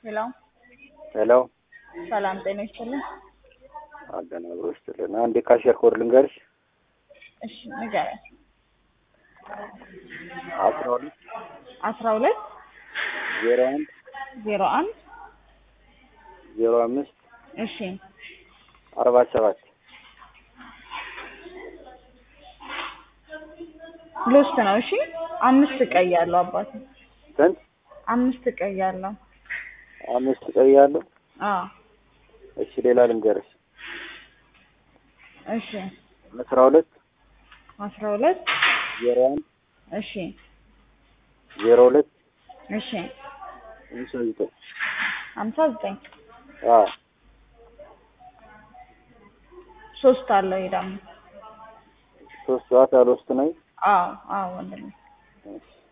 ሄሎ ሄሎ ሰላም ጤና ይስጥልኝ። አገናብሮ ይስጥልን። አንድ የካሽየር ኮድ ልንገርሽ። እሺ ንገረኝ። አስራ ሁለት አስራ ሁለት ዜሮ አንድ ዜሮ አንድ ዜሮ አምስት እሺ አርባ ሰባት ሎስት ነው። እሺ አምስት ቀይ ያለው አባት ስንት? አምስት ቀይ ያለው አምስት ቀይ ያለው። አዎ እሺ ሌላ ልንገርሽ። እሺ አስራ ሁለት አስራ ሁለት ዜሮ አንድ እሺ ዜሮ ሁለት እሺ ሃምሳ ዘጠኝ ሀምሳ ዘጠኝ አዎ ሶስት አለው ይሄ ደግሞ ሶስት ሰዓት ያልወስድ ነው። አዎ አዎ ወንድሜ እሺ